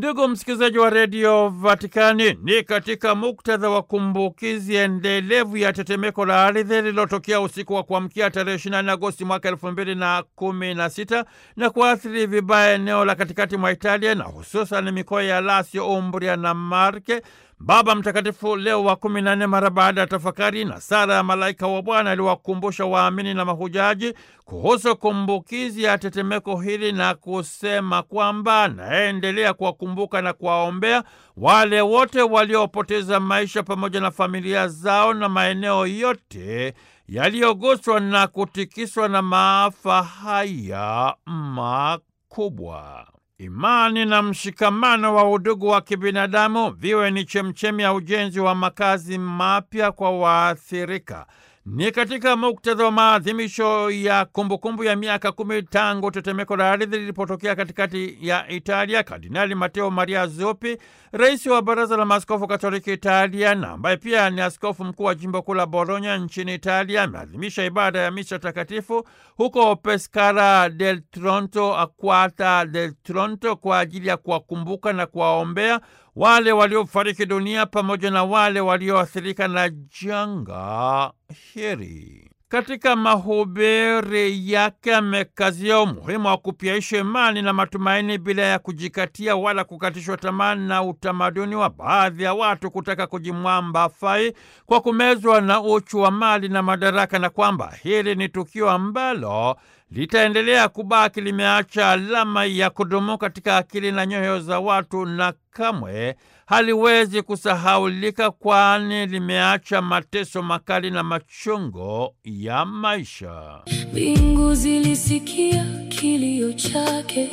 Ndugu msikilizaji wa redio Vatikani, ni katika muktadha wa kumbukizi endelevu ya tetemeko la ardhi lililotokea usiku wa kuamkia tarehe 24 Agosti mwaka elfu mbili na kumi na sita na kuathiri vibaya eneo la katikati mwa Italia na hususan mikoa ya Lazio, Umbria na Marke. Baba Mtakatifu Leo wa kumi na nne mara baada ya tafakari na sala ya malaika wa Bwana aliwakumbusha waamini na mahujaji kuhusu kumbukizi ya tetemeko hili na kusema kwamba anaendelea kuwakumbuka na kuwaombea wale wote waliopoteza maisha pamoja na familia zao na maeneo yote yaliyoguswa na kutikiswa na maafa haya makubwa. Imani na mshikamano wa udugu wa kibinadamu viwe ni chemchemi ya ujenzi wa makazi mapya kwa waathirika. Ni katika muktadha wa maadhimisho ya kumbukumbu ya miaka kumi tangu tetemeko la ardhi lilipotokea katikati ya Italia, Kardinali Mateo Maria Zuppi, rais wa Baraza la Maaskofu Katoliki Italia na ambaye pia ni askofu mkuu wa jimbo kuu la Bologna nchini Italia, ameadhimisha ibada ya misa takatifu huko Pescara del Tronto, Aquata del Tronto, kwa ajili ya kuwakumbuka na kuwaombea wale waliofariki dunia pamoja na wale walioathirika na janga hili. Katika mahubiri yake amekazia umuhimu wa kupyaisha imani na matumaini bila ya kujikatia wala kukatishwa tamaa na utamaduni wa baadhi ya watu kutaka kujimwamba fai kwa kumezwa na uchu wa mali na madaraka, na kwamba hili ni tukio ambalo litaendelea kubaki limeacha alama ya kudumu katika akili na nyoyo za watu na kamwe haliwezi kusahaulika, kwani limeacha mateso makali na machungo ya maisha. Mbingu zilisikia kilio chake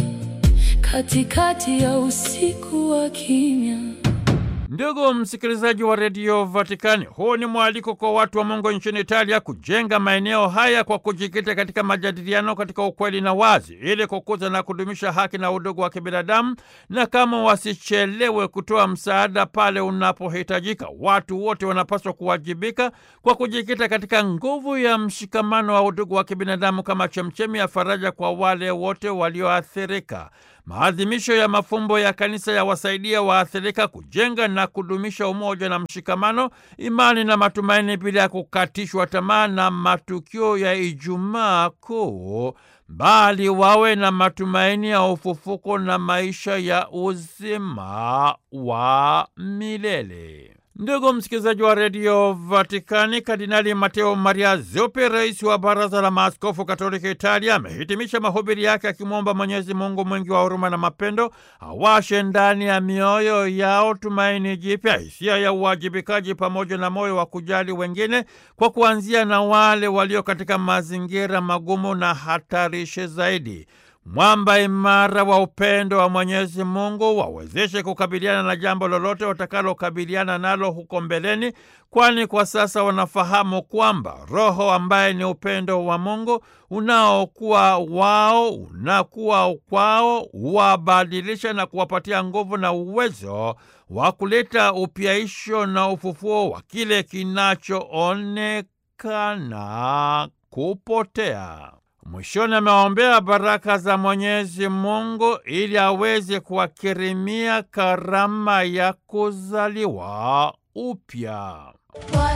katikati ya usiku wa kimya. Ndugu msikilizaji wa redio Vatikani, huu ni mwaliko kwa watu wa Mungu nchini Italia kujenga maeneo haya kwa kujikita katika majadiliano katika ukweli na wazi, ili kukuza na kudumisha haki na udugu wa kibinadamu, na kama wasichelewe kutoa msaada pale unapohitajika. Watu wote wanapaswa kuwajibika kwa kujikita katika nguvu ya mshikamano wa udugu wa kibinadamu kama chemchemi ya faraja kwa wale wote walioathirika. Maadhimisho ya mafumbo ya kanisa yawasaidia waathirika kujenga na kudumisha umoja na mshikamano, imani na matumaini bila ya kukatishwa tamaa na matukio ya Ijumaa Kuu, bali wawe na matumaini ya ufufuko na maisha ya uzima wa milele. Ndugu msikilizaji wa redio Vatikani, Kardinali Mateo Maria Zuppi, rais wa Baraza la Maaskofu Katoliki Italia, amehitimisha mahubiri yake akimwomba Mwenyezi Mungu mwingi wa huruma na mapendo awashe ndani ya mioyo yao tumaini jipya, hisia ya uwajibikaji, pamoja na moyo wa kujali wengine, kwa kuanzia na wale walio katika mazingira magumu na hatarishi zaidi. Mwamba imara wa upendo wa Mwenyezi Mungu wawezeshe kukabiliana na jambo lolote watakalokabiliana nalo huko mbeleni, kwani kwa sasa wanafahamu kwamba Roho ambaye ni upendo wa Mungu unaokuwa wao unakuwa kwao, wabadilisha na kuwapatia nguvu na uwezo wa kuleta upyaisho na ufufuo wa kile kinachoonekana kupotea. Mwishoni amewaombea baraka za Mwenyezi Mungu ili aweze kuwakirimia karama ya kuzaliwa upya.